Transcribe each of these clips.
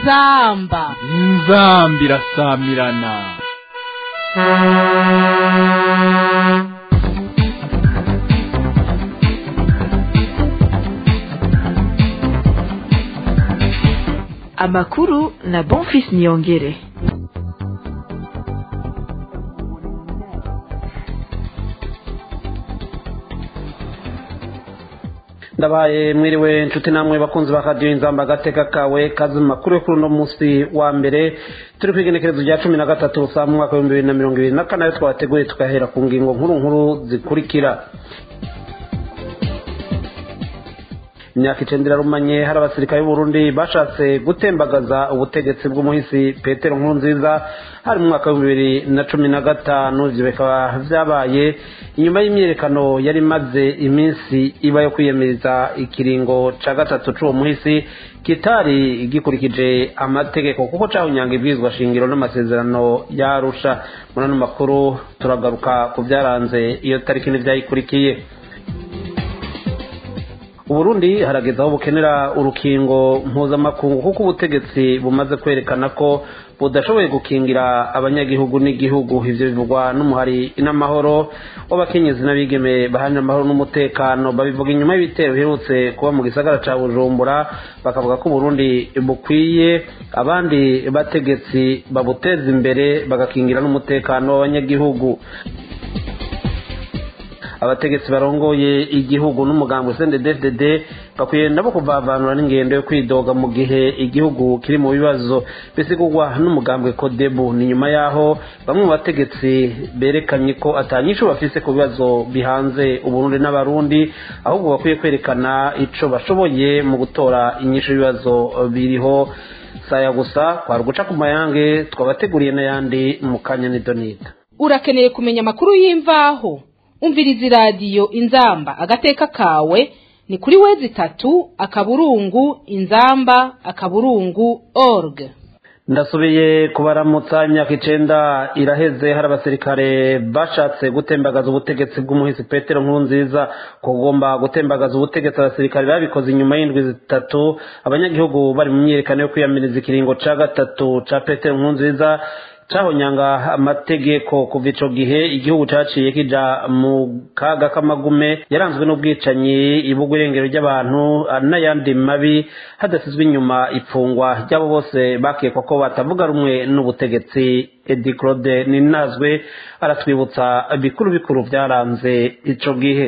inzamba inzamba irasamirana amakuru na bonfis niyongere ndabaye mwiriwe nshuti namwe bakunzi ba radiyo inzamba agateka kawe kazi mu makuru yo kuri uno munsi wa mbere turi ku igenekerezo rya cumi na gatatu saa mu mwaka w'ibihumbi bibiri na mirongo ibiri na kane ayo twateguye tugahera ku ngingo nkuru nkuru zikurikira imyaka icenda irarumanye hari abasirikare b'uburundi bashatse gutembagaza ubutegetsi bw'umuhisi petero nkuru nziza hari mu mwaka w'ibihumbi bibiri na cumi na gatanu ivyo bikaba vyabaye inyuma y'imyiyerekano yari imaze iminsi iba yo kwiyemeza ikiringo ca gatatu c'uwo muhisi kitari gikurikije amategeko kuko cahunyanga ibwirizwa shingiro n'amasezerano yarusha muri ano makuru turagaruka ku vyaranze iyo tariki n'ivyayikurikiye uburundi harageze aho bukenera urukingo mpuzamakungu kuko ubutegetsi bumaze kwerekana ko budashoboye gukingira abanyagihugu n'igihugu ivyo bivugwa n'umuhari n'amahoro w'abakenyezi n'abigeme baharanira amahoro n'umutekano babivuga inyuma y'ibitero biherutse kuba mu gisagara ca bujumbura bakavuga ko uburundi bukwiye abandi bategetsi babuteza imbere bagakingira n'umutekano w'abanyagihugu abategetsi barongoye igihugu n'umugambi CNDD-FDD bakwiye nabo kuvavanura n'ingendo yo kwidoga mu gihe igihugu kiri mu bibazo bisigurwa n'umugambwe Kodebu ni nyuma yaho bamwe mu bategetsi berekanye ko atanyisho bafise ku bibazo bihanze uburundi n'abarundi ahubwo bakwiye kwerekana ico bashoboye mu gutora inyisho y'ibibazo biriho saya gusa kwari guca ku mayange twabateguriye n'ayandi mu kanya nidonida urakeneye kumenya amakuru y'imvaho umviriza iradiyo inzamba agateka kawe ni kuri wezi itatu akaburungu inzamba akaburungu org ndasubiye kubaramutsa imyaka icenda iraheze hari abasirikare bashatse gutembagaza ubutegetsi bw'umuhisi petero nkuru nziza kugomba gutembagaza ubutegetsi abasirikare babikoze inyuma y'indwi zitatu abanyagihugu bari mu myiyerekano yo kwiyamiriza ikiringo ca gatatu ca petero nkuru nziza cahonyanga amategeko kuva ico gihe igihugu caciye kija mu kaga k'amagume yaranzwe n'ubwicanyi ibugwa irengero ry'abantu n'ayandi mabi hadasizwe inyuma ipfungwa ry'abo bose bakekwa ko batavuga rumwe n'ubutegetsi edi claude ninazwe aratwibutsa bikuru bikuru vyaranze ico gihe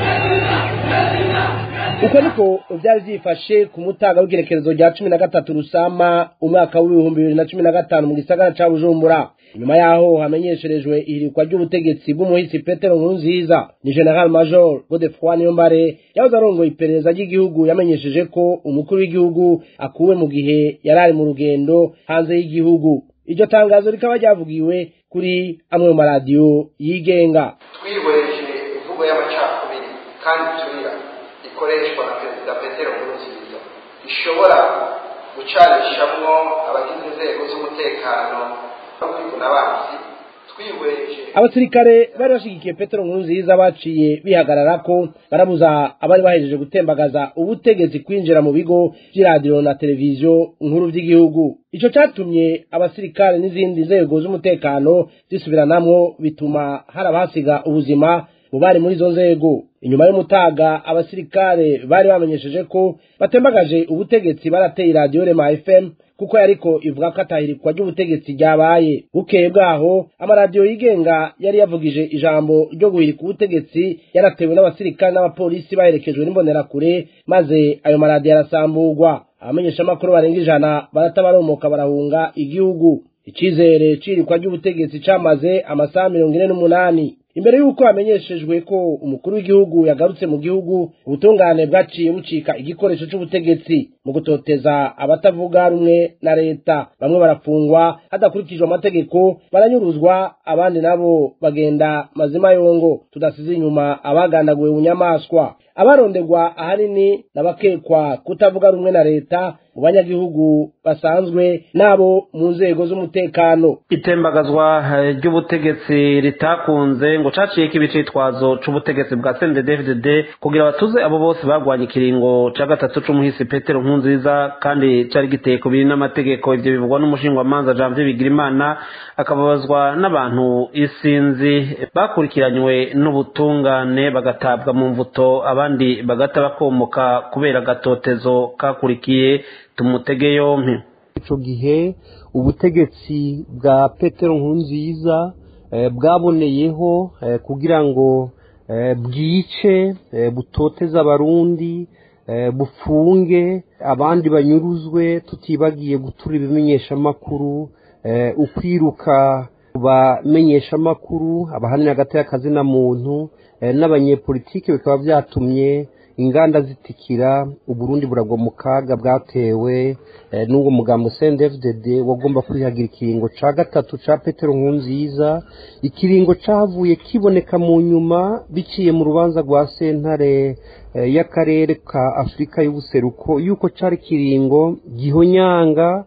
uko niko byari byifashe ku mutaga w'igerekerezo rya cumi na gatatu rusama umwaka w'ibihumbi bibiri na cumi na gatanu mu gisagara ca bujumbura nyuma yaho hamenyesherejwe ihirikwa ry'ubutegetsi bw'umuhisi petero nkurunziza ni general major godefroy niyombare yahoze arongoye iperereza ry'igihugu yamenyesheje ko umukuru w'igihugu akuwe mu gihe yari ari mu rugendo hanze y'igihugu iryo tangazo rikaba ryavugiwe kuri amwe mu maradiyo yigenga twihweje imvugo y'amacakubiri kandi turira ikoreshwa na perezida petero nkurunziza ishobora gucanishamwo abagize inzego z'umutekano no kwivuna abansi twihweje abasirikare bari bashigikiye petero nkurunziza baciye bihagarara ko barabuza abari bahejeje gutembagaza ubutegetsi kwinjira mu bigo by'iradiyo na televiziyo nkuru by'igihugu ico catumye abasirikare n'izindi nzego z'umutekano zisubiranamwo bituma hari abahasiga ubuzima mu bari muri izo nzego inyuma y'umutaga abasirikare bari bamenyesheje ko batembagaje ubutegetsi barateye iradiyo rema fm kuko yariko ivuga ko atahirikwa ry'ubutegetsi ryabaye bukeye bwaho amaradiyo yigenga yari yavugije ijambo ryo guhirika ubutegetsi yaratewe n'abasirikare n'abapolisi baherekejwe n'imbonerakure maze ayo maradiyo arasamburwa abamenyeshamakuru barenga ijana baratabaromoka barahunga igihugu icizere cirikwa ry'ubutegetsi camaze amasaha mirongo ine n'umunani imbere y'uko hamenyeshejwe ko umukuru w'igihugu yagarutse mu gihugu ubutungane bwaciye bucika igikoresho c'ubutegetsi mu gutoteza abatavuga rumwe na leta bamwe barafungwa hadakurikijwe amategeko baranyuruzwa abandi nabo bagenda mazima yongo tudasize inyuma abagandaguwe bunyamaswa abaronderwa ahanini n'abakekwa kutavuga rumwe na leta mu banyagihugu basanzwe n'abo mu nzego z'umutekano itembagazwa eh, ry'ubutegetsi ritakunze ngo caciyeko ibicitwazo c'ubutegetsi bwa CNDD-FDD kugira batuze abo bose bagwanye ikiringo ca gatatu c'umuhisi Petero Nkunziza kandi cari giteye ku biri n'amategeko ivyo bivugwa n'umushingwamanza Janvier Bigirimana akababazwa n'abantu isinzi bakurikiranywe n'ubutungane bagatabwa mu mvuto abandi bagata bakomoka kubera agatotezo kakurikiye tumutege yompi ico gihe ubutegetsi bwa petero nkurunziza eh, bwaboneyeho eh, kugira ngo eh, bwice eh, butoteze abarundi eh, bufunge abandi banyuruzwe tutibagiye gutura ibimenyeshamakuru eh, ukwiruka bamenyeshamakuru abahanira hagati y'akazi na muntu eh, n'abanyepolitike bikaba byatumye inganda zitikira uburundi buragwa mu kaga bwatewe eh, n'uwo mugambo CNDD-FDD wagomba kwihagira ikiringo ca gatatu ca Petero Nkurunziza ikiringo cavuye kiboneka mu nyuma biciye mu rubanza rwa sentare eh, y'akarere ka Afurika y'ubuseruko yuko cari kiringo gihonyanga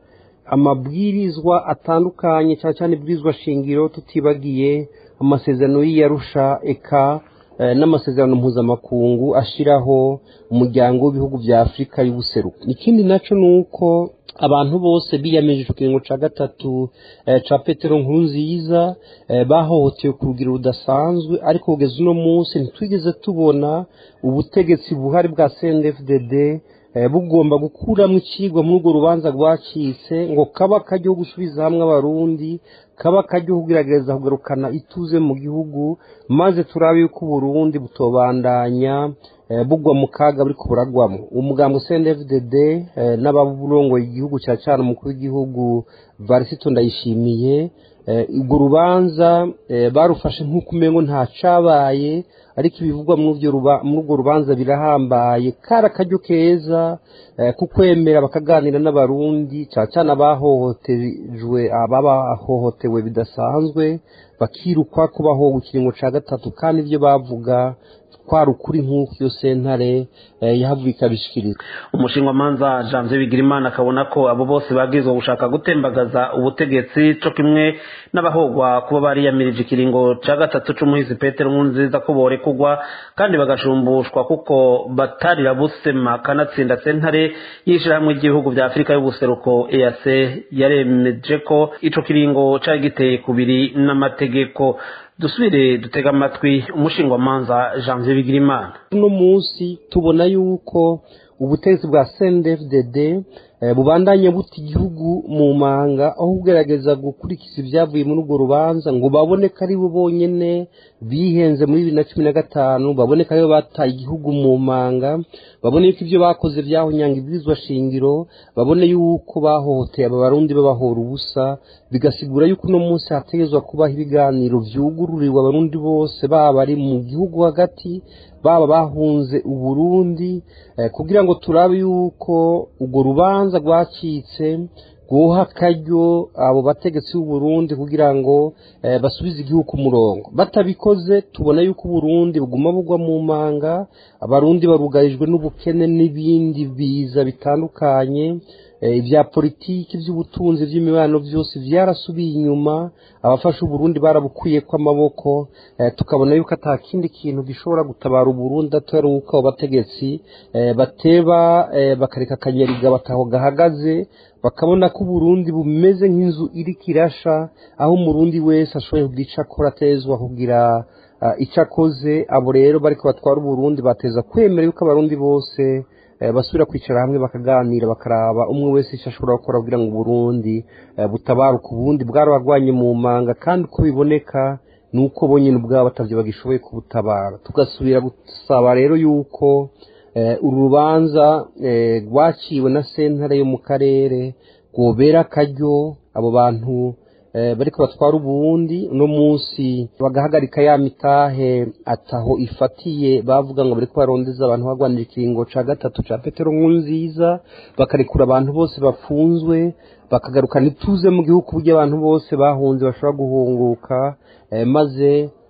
amabwirizwa atandukanye cyane cyane ibwirizwa shingiro tutibagiye amasezerano y'iyarusha eka eh, n'amasezerano mpuzamakungu ashiraho umuryango w'ibihugu bya afurika y'ubuseruko ikindi naco ni uko abantu bose biyameje ico kiringo ca gatatu eh, ca petero nkurunziza eh, bahohotewe ku rugero rudasanzwe ariko kugeza uno munsi ntitwigeze tubona ubutegetsi buhari bwa cndfdd eh, bugomba gukuramo icigwa muri urwo rubanza rwacitse ngo kaba kajya gusubiza hamwe abarundi kaba kajya kugerageza kugarukana ituze mu gihugu maze turabe yuko uburundi butobandanya eh, bugwa mu kaga buriko buragwamo umugambo CNDD-FDD eh, n'ababurongoye igihugu cya cyane umukuru w'igihugu Varisito Ndayishimiye eh, urwo rubanza eh, barufashe nk'uko umengo nta cabaye ariko ibivugwa muri urwo ruba- muri urwo rubanza birahambaye kari akaryo keza eh, kukwemera bakaganira n'abarundi cyane cyane abahohotejwe ababahohotewe bidasanzwe bakirukwa kubaho ikiringo ca gatatu kandi ibyo bavuga kwari ukuri nk'uko iyo sentare eh, yahavuye ikabishikiriza umushingamanza janvier bigirimana akabona ko abo bose babwirizwa gushaka gutembagaza ubutegetsi co kimwe n'abahogwa kuba bariyamirije ikiringo ca gatatu c'umuhisi petero nkurunziza ko borekugwa kandi bagashumbushwa kuko batarira busema kanatsinda sentare y'ishirahamwe ry'ibihugu vya afurika y'ubuseruko eac yaremeje ko ico kiringo cari giteye kubiri n'amategeko dusubire dutega amatwi umushingwamanza janvier bigirimana uno munsi tubona yuko ubutegetsi bwa CNDD-FDD eh, bubandanya buta igihugu mu manga aho kugerageza gukurikiza ibyavuye muri urwo rubanza ngo babone ko ari bo bonyene bihenze muri bibiri na cumi na gatanu babone ko aribo bataye igihugu mu manga babone yuko ibyo bakoze byahonyanga ibwirizwa shingiro babone yuko bahohoteye aba barundi babahora ubusa bigasigura yuko uno munsi hategerezwa kubaho ibiganiro vyugururiwe abarundi bose baba bari mu gihugu hagati baba bahunze uburundi eh, kugira ngo turabe yuko urwo rubanza rwacitse guha akaryo abo bategetsi b'uburundi kugira ngo eh, basubize igihugu ku murongo batabikoze tubona yuko uburundi buguma bugwa mu manga abarundi barugarijwe n'ubukene n'ibindi biza bitandukanye eh, ibya politiki by'ubutunzi by'imibano byose byarasubiye inyuma abafasha uburundi barabukuyeko amaboko eh, tukabona yuko ata kindi kintu gishobora gutabara uburundi atari uko abo bategetsi eh, bateba eh, bakareka akanyariga bataho gahagaze bakabona ko uburundi bumeze nk'inzu iriko irasha aho umurundi wese ashoboye kugira ico akora atezwa kugira ah, ico akoze abo rero bariko batwara uburundi bateza kwemera yuko abarundi bose eh, basubira kwicara hamwe bakaganira bakaraba umwe wese icyo ashobora gukora kugira ngo uburundi eh, butabaruke ubundi bwarabagwanye mu manga kandi uko biboneka ni uko bonyine ubwabo batavyo bagishoboye kubutabara tugasubira gusaba rero yuko eh, uru rubanza eh, rwaciwe na sentare yo mu karere rwobera akaryo abo bantu eh, bariko batwara ubundi uno munsi bagahagarika ya mitahe ataho ifatiye bavuga ngo bariko barondeza abantu bagwanira ikiringo ca gatatu ca petero nkurunziza bakarekura abantu bose bafunzwe bakagarukana ituze mu gihugu ku buryo abantu bose bahunze bashobora guhunguka eh, maze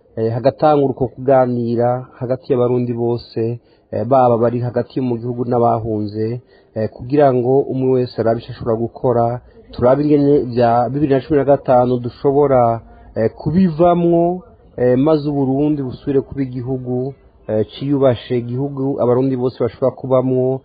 hagatangura uko kuganira hagati y'abarundi bose baba bari hagati mu gihugu n'abahunze kugira ngo umwe wese arabe icyo ashobora gukora turabe ingene bya bibiri na cumi na gatanu dushobora kubivamwo maze uburundi busubire kuba igihugu cyiyubashe igihugu abarundi bose bashobora kubamwo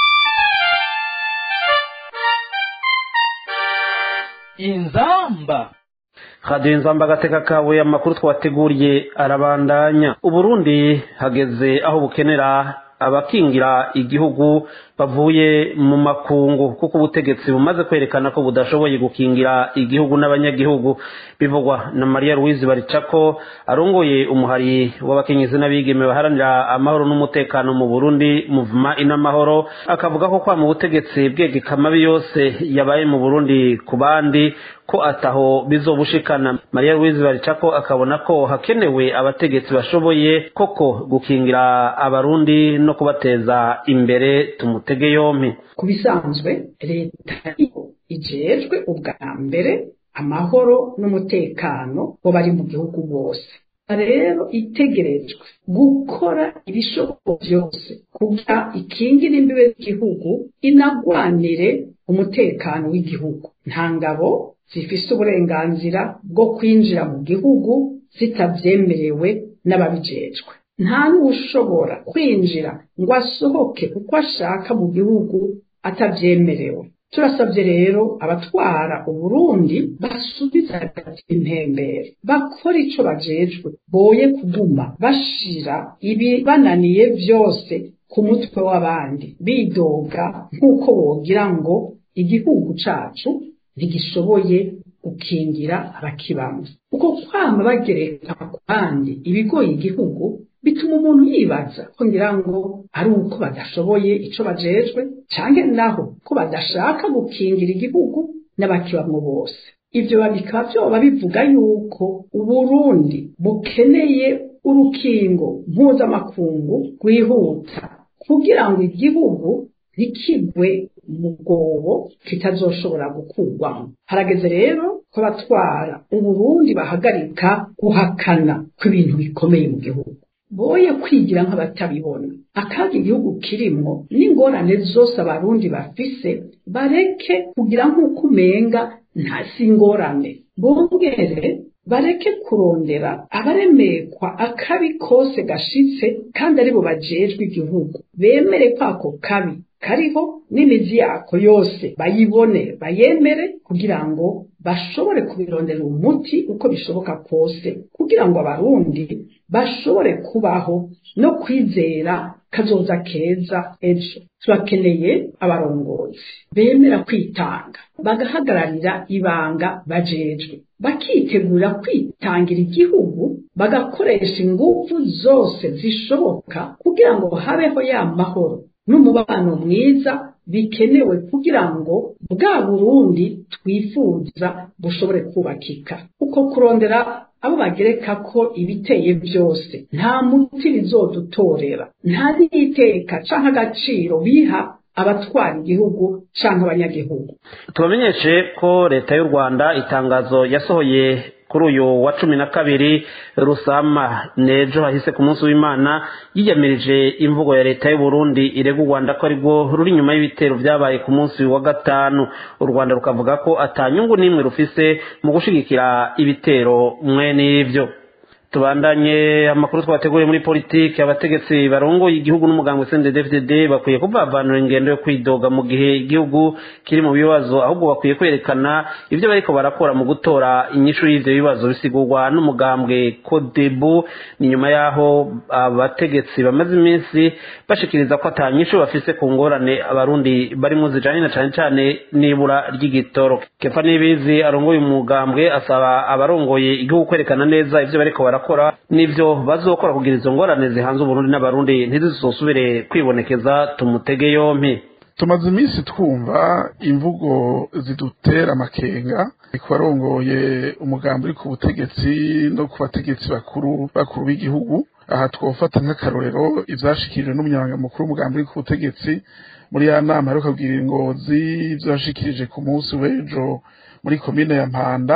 inzamba radiyo inzamba agateka kabuye amakuru twateguriye arabandanya uburundi hageze aho bukenera abakingira igihugu bavuye mu makungu kuko ubutegetsi bumaze kwerekana ko budashoboye gukingira igihugu n'abanyagihugu bivugwa na mariya louise baricako arongoye umuhari w'abakenyezi n'abigeme baharanira amahoro n'umutekano mu burundi muvuma inamahoro akavuga ko kwa mu butegetsi bwegeka amabi yose yabaye mu burundi ku bandi ko ataho bizobushikana mariya louise baricako akabona ko hakenewe abategetsi bashoboye koko gukingira abarundi no kubateza imbere tumutege yompi ku bisanzwe leta ijejwe ubwa mbere amahoro n'umutekano wo bari mu gihugu bose rero itegerejwe gukora ibishoboka byose kugira ikingire imbibe z'igihugu inagwanire umutekano w'igihugu nta ngabo zifise uburenganzira bwo kwinjira mu gihugu zitabyemerewe n'ababijejwe nta n'ushobora kwinjira ngo asohoke uko ashaka mu gihugu atabyemerewe turasabye rero abatwara uburundi basubiza hagati intembere bakora ico bajejwe boye kuguma bashira ibibananiye vyose ku mutwe w'abandi bidoga nk'uko wogira ngo igihugu cacu ntigishoboye gukingira abakibamo uko kwama bagereka ku bandi ibigoye igihugu bituma umuntu yibaza ko ngira ngo ari uko badashoboye ico bajejwe canke naho ko badashaka gukingira igihugu n'abakibamwo bose ivyo bikaba vyoba bivuga yuko uburundi bukeneye urukingo mpuzamakungu rwihuta kugira ngo igihugu ntikigwe mu bwobo kitazoshobora gukurwamo harageze rero ko abatwara uburundi bahagarika guhakana kw'ibintu bikomeye mu gihugu boye kwigira nk'abatabibona akaga igihugu kirimwo n'ingorane zose abarundi bafise bareke kugira nk'uko umenga nta si ingorane bongere bareke kurondera abaremekwa akabi kose gashitse kandi aribo bajejwe igihugu bemere ko ako kabi kariho n'imizi yako yose bayibone bayemere kugira ngo bashobore kubirondera umuti uko bishoboka kose kugira ngo abarundi bashobore kubaho no kwizera kazoza keza ejo turakeneye abarongozi bemera kwitanga bagahagararira ibanga bajejwe bakitegura kwitangira igihugu bagakoresha ingufu zose zishoboka kugira ngo habeho ya mahoro n'umubano mwiza bikenewe kugira ngo bwa burundi twifuza bushobore kubakika uko kurondera abo bagereka ko ibiteye byose nta muti bizodutorera nta n'iteka canke agaciro biha abatwara igihugu canke abanyagihugu tubamenyeshe ko leta y'u rwanda itangazo yasohoye kuri uyu wa cumi na kabiri rusama nejo hahise ku munsi w'imana yiyamirije imvugo ya leta y'u Burundi irega u rwanda ko arirwo ruri inyuma y'ibitero byabaye ku munsi wa gatanu u rwanda rukavuga ko atanyungu n'imwe rufise mu gushigikira ibitero mwene ibyo tubandanye amakuru twateguye muri politiki abategetsi barongoye igihugu n'umuganga CNDD-FDD bakwiye kuvavanura ingendo yo kwidoga mu gihe igihugu kiri mu bibazo ahubwo bakwiye kwerekana ibyo bariko barakora mu gutora inyishu y'ivyo bibazo bisigurwa n'umugambwe Kodebu ni nyuma yaho abategetsi bamaze iminsi bashikiriza ko atanyishu bafise ku ngorane abarundi barimo zijanye na cane cane n'ibura ry'igitoro Kefa Nibizi arongoye umugambwe asaba abarongoye igihugu kwerekana neza ivyo bariko barakora barakora n'ivyo bazokora kugira izo ngorane zihanze uburundi n'abarundi ntizizosubire kwibonekeza tumutege yompi tumaze iminsi twumva imvugo zidutera amakenga ku barongoye umugambi uri ku butegetsi no ku bategetsi bakuru bakuru b'igihugu aha twofata nk'akarorero ivyashikirijwe n'umunyamabanga mukuru w'umugambi uri ku butegetsi muri ya nama aheruka kugira ingozi ivyashikirije ku munsi w'ejo muri komine ya mpanda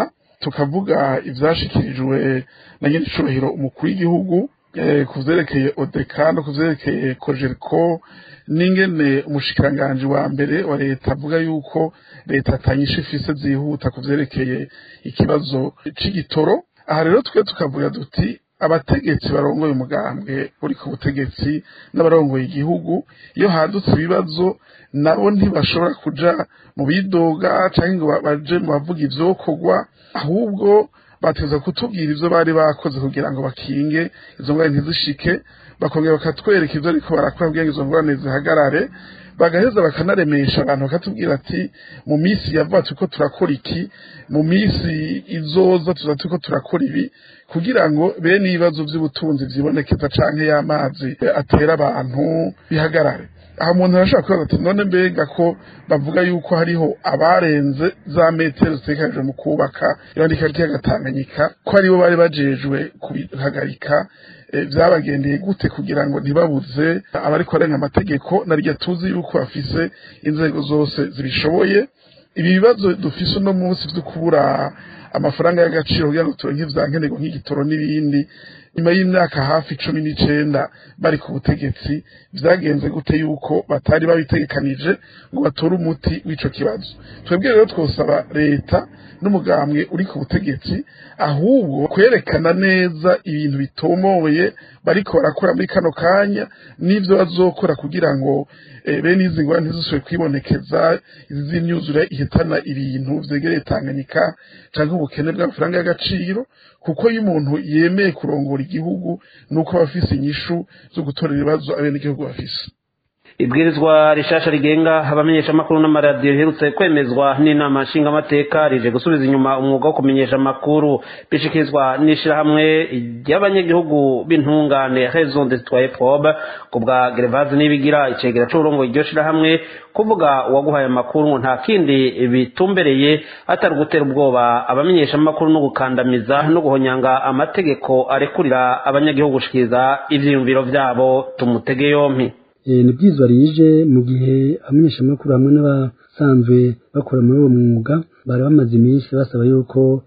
tukavuga ivyashikirijwe na nyene icubahiro umukuru w'igihugu ku vyerekeye odeka no ku vyerekeye kojeriko n'ingene umushikiranganji wa mbere wa leta avuga yuko leta atanyisha ifise zihuta ku vyerekeye ikibazo c'igitoro aha rero twe tukavuga duti abategetsi barongoye umugambwe uri ku butegetsi n'abarongoye igihugu iyo hadutse ibibazo nabo ntibashobora kuja mu bidoga canke ngo baje mu bavuga ivyokorwa ahubwo bateza kutubwira ivyo bari bakoze kugira ngo bakinge izo ngorane ntizishike bakongera bakatwereka ivyo ariko barakora kugira ngo izo ngorane zihagarare bagaheza bakanaremesha abantu bakatubwira ati mu minsi yavuga turiko turakora iki mu minsi izoza tuza turiko turakora ibi kugira ngo bene ibibazo vy'ubutunzi vyibonekeza canke y'amazi atera abantu bihagarare aho umuntu arashobora kubaza ati none mbega ko bavuga yuko hariho abarenze za metero zitekanijwe mu kubaka irandika ry'agatanganyika ko aribo bari bajejwe kubihagarika vyabagendeye gute kugira ngo ntibabuze abariko barenga amategeko naryo tuzi yuko bafise inzego zose zibishoboye ibi bibazo dufise uno munsi vyo kubura amafaranga y'agaciro kugira ngo turonke ivyankenerwa nk'igitoro n'ibindi nyuma y'imyaka hafi cumi n'icenda bari ku butegetsi vyagenze gute yuko batari babitegekanije ngo batore umuti w'ico kibazo twebwe rero twosaba leta n'umugambwe uri ku butegetsi ahubwo kwerekana neza ibintu bitomoye bariko barakora muri kano kanya n'ivyo bazokora kugira ngo bene izi ngorane ntizisubire kwibonekeza izi z'imyuzure ihitana ibintu vyegereye tanganyika canke ubukene bw'amafaranga y'agaciro kuko iyo umuntu yemeye kurongora igihugu nuko aba afise inyishu zo gutorera ibibazo abenegihugu bafise ibwirizwa rishasha rigenga abamenyesha amakuru n'amaradiyo riherutse kwemezwa n'inama nshingamateka rije gusubiza inyuma umwuga wo kumenyesha amakuru bishikirizwa n'ishirahamwe ry'abanyagihugu b'intungane raison de citoyen probe ku bwa gerevazi n'ibigira icegera c'uburongo iryo shirahamwe kuvuga uwaguhaye amakuru ngo nta kindi bitumbereye atari ugutera ubwoba abamenyesha amakuru no gukandamiza no guhonyanga amategeko arekurira abanyagihugu gushikiriza ivyiyumviro vyabo tumutege yompi ni byiza rije mu gihe abamenyeshamakuru hamwe n'abasanzwe bakora muri uwo mwuga bari bamaze iminsi basaba yuko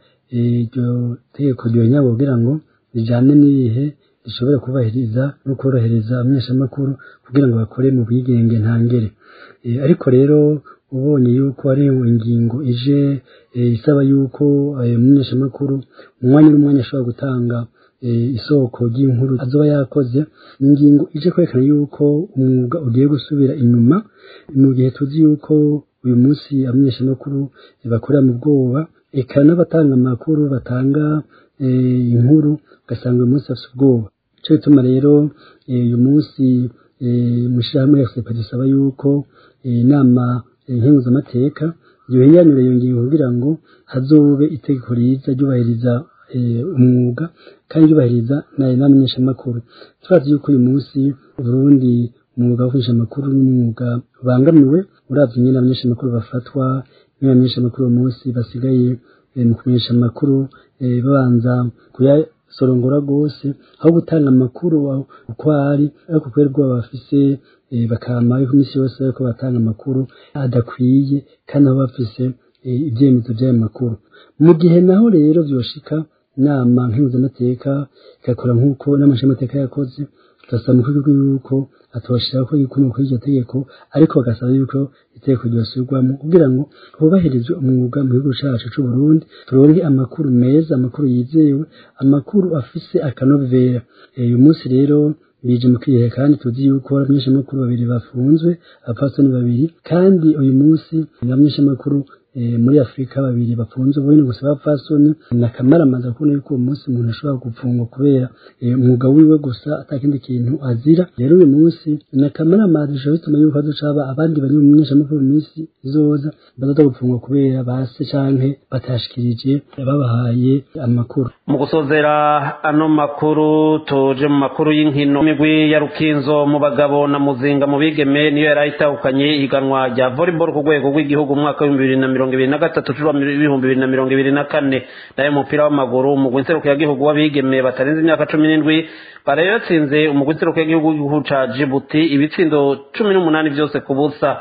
iryo tegeko ryonyine kugira ngo rijyane n'ibihe rishobora kubahiriza no korohereza abamenyeshamakuru kugira ngo bakore mu bwigenge ntangere ariko rero ubonye yuko ari ingingo ije isaba yuko umumenyeshamakuru umwanya n'umwanya ashobora gutanga isoko ry'inkuru azoba yakoze ni ingingo ije kwerekana yuko umwuga ugiye gusubira inyuma mu gihe tuzi yuko uyu munsi abamenyeshamakuru bakorera mu bwoba eka n'abatanga amakuru batanga inkuru ugasanga uyu munsi bafite ubwoba icyo bituma rero uyu munsi mu ishyirahamwe ya sepa dusaba yuko inama nkenguzamateka yohenyanura iyo ngingo kugira ngo hazobe itegeko riza ryubahiriza umwuga kandi yubahiriza nayo n'amenyeshamakuru turazi yuko uyu munsi Burundi umwuga wo kumenyesha amakuru n'umwuga ubangamiwe uravye nyine abamenyeshamakuru bafatwa n'abamenyeshamakuru uyu munsi basigaye mu kumenyesha amakuru babanza kuyasorongora rwose aho gutanga amakuru uko ari ariko kubera ubwoba bafise bakama ariko iminsi yose bariko batanga amakuru adakwiye kandi aho bafise ibyemezo by'ayo makuru mu gihe naho rero byoshika inama nkenguzamateka igakora nk'uko n'amashamateka yakoze tugasaba mu rwego yuko atobashira ko igikomoka kuri iryo tegeko ariko bagasaba yuko itegeko ryosubirwamo kugira ngo hubahirizwe umwuga mu gihugu cacu c'u Burundi turonke amakuru meza amakuru yizewe amakuru afise akanovera uyu munsi rero bije mu kihe kandi tuzi yuko abamenyeshamakuru babiri bafunzwe abapfasoni babiri kandi uyu munsi abamenyeshamakuru muri afurika babiri bafunze ubundi gusa abapfasoni ni akamaramaza kubona yuko uwo munsi umuntu ashobora gupfungwa kubera umwuga wiwe gusa atakindi kintu azira rero uyu munsi ni akamaramaza bishobora bituma yuko haducaba abandi bari mu menyeshamakuru mu minsi izoza bazaza gupfungwa kubera base canke batashikirije babahaye amakuru mu gusozera ano makuru tuje mu makuru y'inkino imigwi ya rukinzo mu bagabo na muzinga mu bigeme niyo yari itahukanye ihiganwa rya volleyball ku rwego rw'igihugu mu mwaka w'ibihumbi bibiri na mirongo ibiri na gatatu cura ibihumbi bibiri na mirongo ibiri na kane nayo umupira w'amaguru umugwi nserukiyagihugu w'abigeme batarenze imyaka cumi n'indwi barayo yatsinze umugwi nserukiyagihugu ca jibuti ibitsindo cumi n'umunani vyose ku busa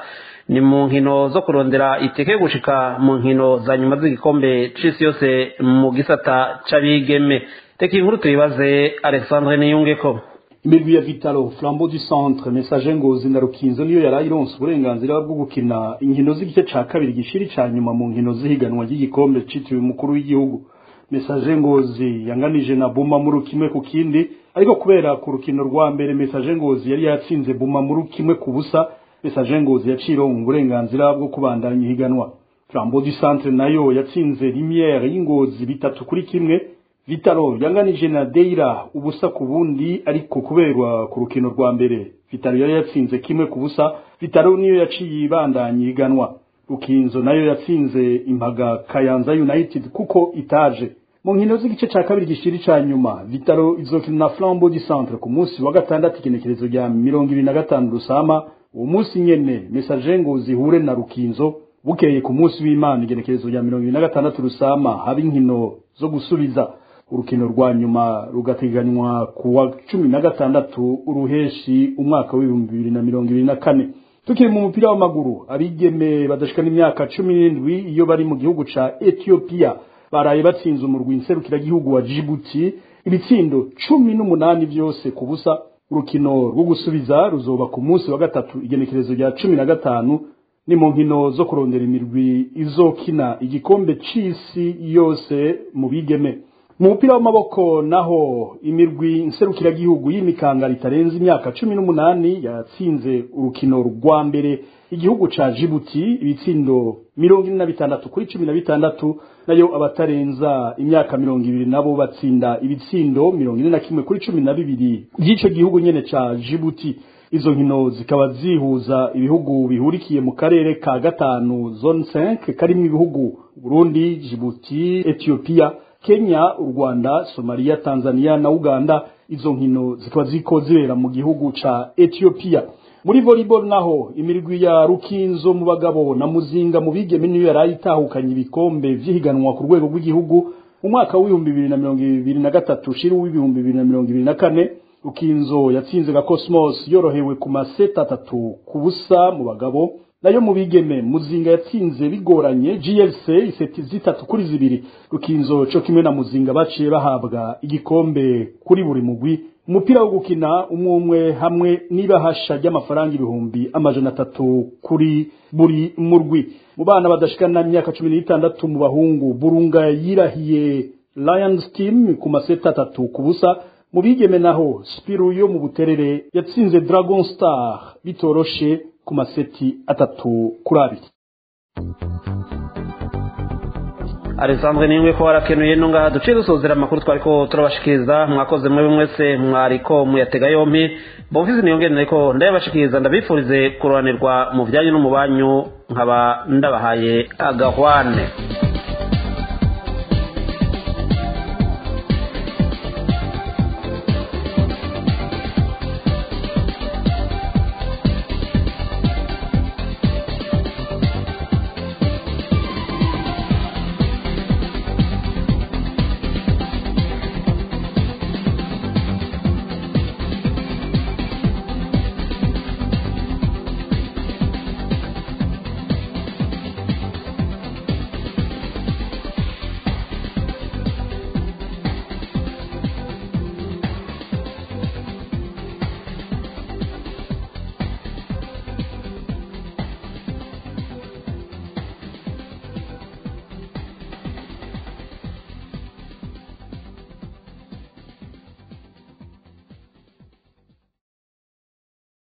ni mu nkino zo kurondera itike yo gushika mu nkino za nyuma z'igikombe c'isi yose mu gisata c'abigeme reka inkuru tuyibaze alexandre niyungeko imirwi ya vitalo flambo du centre message ngozi na rukinzo niyo yari ironse uburenganzira bwo gukina inkino z'igice ca kabiri gishiri ca nyuma mu nkino z'ihiganwa ry'igikombe citiriwe umukuru w'igihugu message ngozi yanganije na buma muri kimwe ku kindi ariko kubera ku rukino rwa mbere message ngozi yari yatsinze buma muri kimwe ku busa message ngozi yacironka uburenganzira bwo kubandanya ihiganwa flambo du centre nayo yatsinze limiere y'ingozi bitatu kuri kimwe vitalo yanganije na deira ubusa ku bundi ariko kubera ku rukino rwa mbere vitalo yari yatsinze kimwe ku busa vitalo niyo yaciye ibandanya iganwa rukinzo nayo yatsinze impaga kayanza united kuko itaje mu nkino z'igice ca kabiri gishiri ca nyuma vitalo izokina na flambo du centre ku munsi wa gatandatu igenekerezo rya mirongo ibiri na gatanu rusama uwo munsi nyene mesaje ngo zihure na rukinzo bukeye ku munsi w'imana igenekerezo rya mirongo ibiri na gatandatu rusama haba inkino zo gusubiza urukino rwa nyuma rugateganywa ku wa cumi na gatandatu uruheshi umwaka w'ibihumbi bibiri na mirongo ibiri na kane tukiri mu mupira w'amaguru abigeme badashikana imyaka cumi n'indwi iyo bari mu gihugu ca etiyopiya baraye batsinze umurwi nserukiragihugu wa jibuti ibitsindo cumi n'umunani byose ku busa urukino rwo gusubiza ruzoba ku munsi wa gatatu igenekerezo rya cumi na gatanu ni mu nkino zo kurondera imirwi izokina igikombe c'isi yose mu bigeme mu mupira w'amaboko naho imirwi nserukiragihugu y'imikanga ritarenze imyaka cumi n'umunani yatsinze urukino rwa mbere igihugu ca jibuti ibitsindo mirongo ine na bitandatu kuri cumi na bitandatu nayo abatarenza imyaka mirongo ibiri nabo batsinda ibitsindo mirongo ine na kimwe kuri cumi na bibiri by'ico gihugu nyene ca jibuti izo nkino zikaba zihuza ibihugu bihurikiye mu karere ka gatanu zone 5 karimwo ibihugu Burundi Djibouti Ethiopia Kenya u Rwanda Somalia Tanzania na Uganda izo nkino zikaba ziko zibera mu gihugu ca Ethiopia muri volleyball naho imirwi ya Rukinzo mu bagabo na Muzinga mu bigeme niyo yarayitahukanye ibikombe vy'ihiganwa ku rwego rw'igihugu mu mwaka w'ibihumbi bibiri na mirongo ibiri na gatatu shiri w'ibihumbi bibiri na mirongo ibiri na kane rukinzo yatsinze ga cosmos yorohewe ku maseta atatu ku busa mu bagabo nayo mu bigeme muzinga yatsinze bigoranye glc iseti zitatu kuri zibiri rukinzo co kimwe na muzinga baciye bahabwa igikombe kuri buri mugwi umupira wo gukina umwe umwe hamwe n'ibahasha ry'amafaranga ibihumbi amajana atatu kuri buri murwi mu bana badashikana imyaka cumi n'itandatu mu bahungu burunga yirahiye lions team ku maseta atatu ku busa mu bigeme naho spiru yo mu buterere yatsinze dragon star bitoroshe ku maseti atatu kuri abiri alexandre ningwe ko warakenuye no ngaha duciye dusozera amakuru twariko turabashikiriza mwakoze mwe mwese mwariko muyatega yompi bomfise niyongere ariko ndayabashikiriza ndabifurize kuroranirwa mu byanyu no mu banyu nkaba ndabahaye agahwane